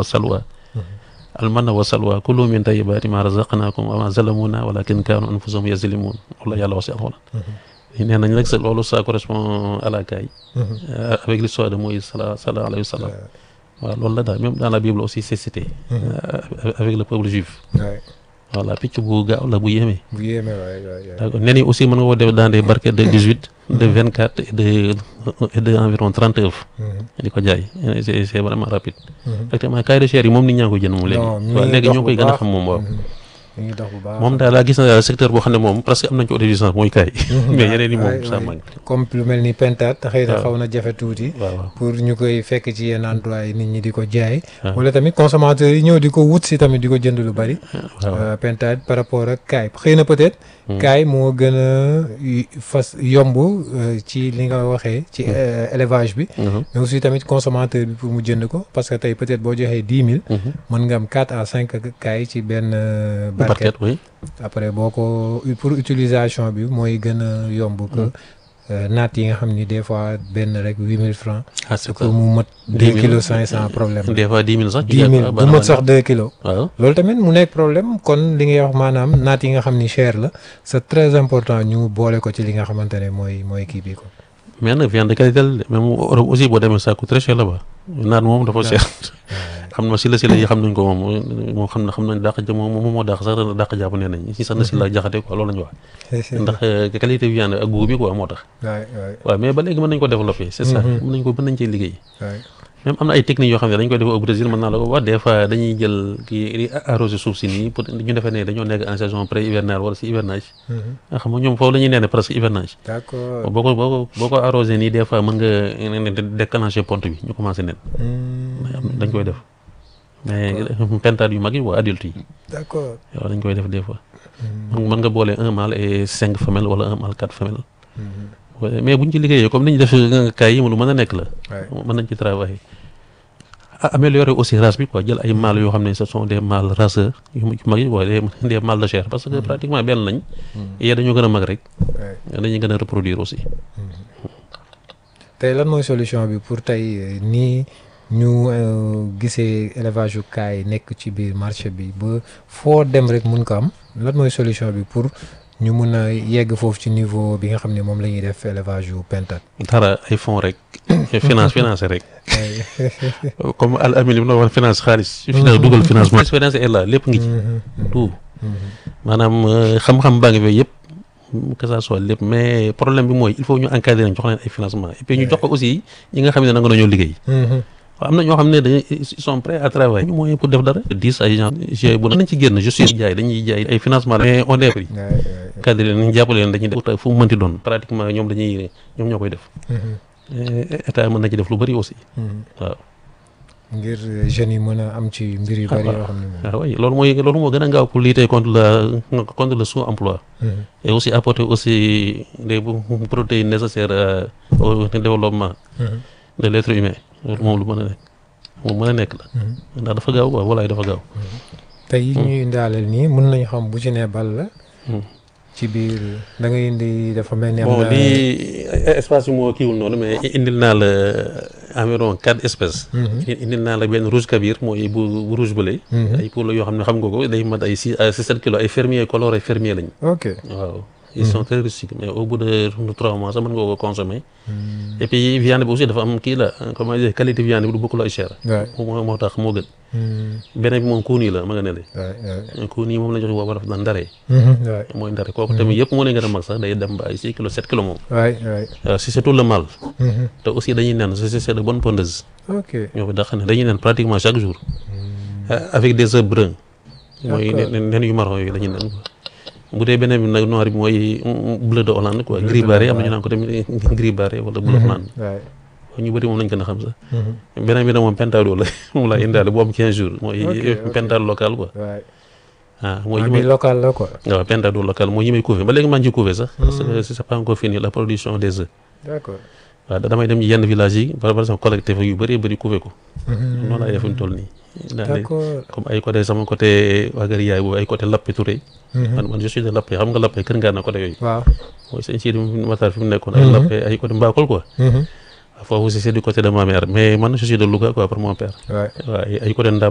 wa salwa almanna wa salwa kulu min tayyibati ma razaqnakum wa ma zalamuna walakin kanu anfusahum yazlimun loolu la yàlla wax si alxuraan nee nañ nag loolu ça correspond à la caille avec l'histoire de Moïse sala sala alayhi wa sallam waaw loolu la daal même dans la Bible aussi c'est cité avec le peuple juif voilà picc bu gaaw la bu yéeme. bu yéeme waay waay d'accord nen yi aussi mën nga ko def dans des barquettes de dix huit de vingt quatre et de et de environ trente œufs. di ko jaay c'est c'est vraiment rapide. effectivement cahier de chair yi moom nit ñaa ngi koy jënd moom léegi. waaw léegi ñoo koy gën a xam moom waaw. mi ngi dox bu baax moom daal laa gis na daal secteur boo xam ne moom presque am nañ ci autosuffisance mooy kaay. mais yeneen yi moom ça manque. comme lu mel ni pentat xëy na xaw na jafe tuuti. waaw pour ñu koy fekk ci yenn endroit yi nit ñi di ko jaay. wala tamit consommateurs yi ñëw di ko wut si tamit di ko jënd lu bari. waaw pentat par rapport ak kaay xëy na peut-être. kaay moo gën a fas yomb ci li nga waxee ci élevage bi. mais aussi tamit consommateur bi pour mu jënd ko parce que tey peut-être boo joxee dix mille. mën nga am quatre à cinq kaay ci benn. barquette oui. après boo ko pour utilisation bi mooy gën a yomb que naat yi nga xam ni des fois benn rek huit mille francs ah c'est ça pour mu mot deux kilos cinq cent problème des fois dix mille sax. dix mille bu mot sax deux kilos waaw loolu tamit mu nekk problème kon li ngay wax maanaam naat yi nga xam ni cher la c'est très important ñu boole ko ci li nga xamante ne mooy mooy kii bi ko mais nag viande de qualité la même Europe aussi boo demee ça coûte très cher là-bas naat moom dafa cher xam na si la si la yi xam nañ ko moom moom xam na xam nañ dàq ja moom moom moo dàq sax dàq jàpp nee nañ si sax na si la jaxate quoi loolu la ñu wax ndax qualité viande ak goût bi quoi moo tax waay waay waaw mais ba léegi mën nañ ko développer c'est ça mën nañ ko mën nañ cee liggéey waay même am na ay techniques yoo xam ne dañ koy def au Brésil mën naa la ko wax des fois dañuy jël kii di arroser suuf si nii pour ñu defee ne dañoo nekk en saison pré hivernale wala si hivernage nga xam nga ñoom foofu la ñuy nee ne presque hivernage d'accord boo ko boo ko boo ko arrosé nii des fois mën nga déclencher ponte bi ñu commencé nen dañ koy def mais pentade yu mag yi waa adulte yi d'accord waaw dañ koy def des fois mën nga boole un mâle et cinq femelles wala un mâle quatre femelles mais buñ ci liggéeyee comme ni ñu def kaay yi lu mën a nekk la mën nañ ci travailler améliorer aussi race bi quoi jël ay mâles yoo xam ne ce sont des mâles raceurs yu mag yi quoi des mâles de chair parce que pratiquement benn lañ yee dañoo gën a mag rek dañuy gën a reproduire aussi tey lan mooy solution bi pour tey nii ñu gisee élevage yu kaay nekk ci biir marché bi ba foo dem rek mun ko am lan mooy solution bi pour ñu mun a yegg foofu ci niveau bi nga xam ne moom la ñuy def élevage yu pentat dara ay fonds rek finance financé rek comme al amin li mu wax finance xaalis finance dugal financement expérience est là lépp ngi ci tout maanaam xam-xam baa ngi fi yëpp que ça soit lépp mais problème bi mooy il faut ñu encadrer nañ jox leen ay financement et puis ñu jox ko aussi ñi nga xam ne nanga nañoo liggéey waaw am na ñoo xam ne dañuy ils sont prêts à travailler ñu moyen pour def dara dix ay gens g bu nañ ci génn je suis jaay dañuy jaay ay financement mais on est pris cadre nañ jàppale leen dañuy def fu mu mënti doon pratiquement ñoom dañuy ñoom ñoo koy def état mën na ci def lu bëri aussi waaw ngir jeunes yi mën a am ci mbir yu bëri yoo xam ne moom waaw oui loolu mooy loolu moo gën a gaaw pour lutter contre la contre le sous-emploi et aussi apporter aussi des protéines nécessaires au développement de l'être humain loolu moom lu mën a nekk moom mën a nekk la ndax dafa gaaw quoi walaay dafa gaaw tey yi ñuy indaaleel nii mën nañu xam bu ci ne bal la ci biir da nga indi dafa mel ni am bon na lii espace bi moo kiiwul noonu mais indil naa la environ quatre espèces indil naa la benn rouge kabir mooy bu bu rouge bële ay poules yoo xam ne xam nga ko day mat ay six à sept kilos ay fermier coloré fermier lañ ok waaw ils sont très rustiques mais au bout de trois mois sax mën nga ko consommer et puis viande bi aussi dafa am kii la comment dire qualité viande bi du bokkul ay cher waay moo moo tax moo gën beneen bi moom kuun yi la ma nga ne le waay waay kuun yi moom la jox woo daf daan ndaree waay mooy ndare kooku tamit yëpp moo leen gën a mag sax day dem ba ay six kilos sept kilos moom waay waay waaw si surtout le mâle te aussi dañuy nen c'est c'est de bonnes pondeuses ok ñoo fi dàq ne dañuy nen pratiquement chaque jour avec des œufs bruns mooy D'accord. nen nen yu marron yooyu dañuy nen quoi bu dee beneen bi nag noir bi mooy bleu de Hollande quoi gris barré am na ñu naan ko tamit gris barré wala bleu Hollande waay ñu bëri moom lañ gën a xam sax beneen bi nag moom pentado la moom laa indaale bu am 15 jours mooy Ok, ok. pentado local quoi waay ah mooy ah yi bi may local la quoi waaw pentado local mooy yi may couver ba léegi maa ngi ci couver sax parce que c'est pas encore fini la production des œufs d'accord waaw da- damay dem ci yenn village yi par exemple collecté fa yu bëri bëri couver ko noonu laay def fi mu toll nii daa ne d'accord comme ay côté sama côté waagar yaay boobu ay côté Lappé Touré man man je suis de Lappé xam nga Lappé kër ngaa na côté yooyu waaw mooy sëñ Sidi Matar fi mu nekkoon ay Lappé ay côté Mbakol quoi foofu aussi c'est du côté de ma mère mais man je suis de Louga quoi pour mon père waay waaw ay ay côté Ndam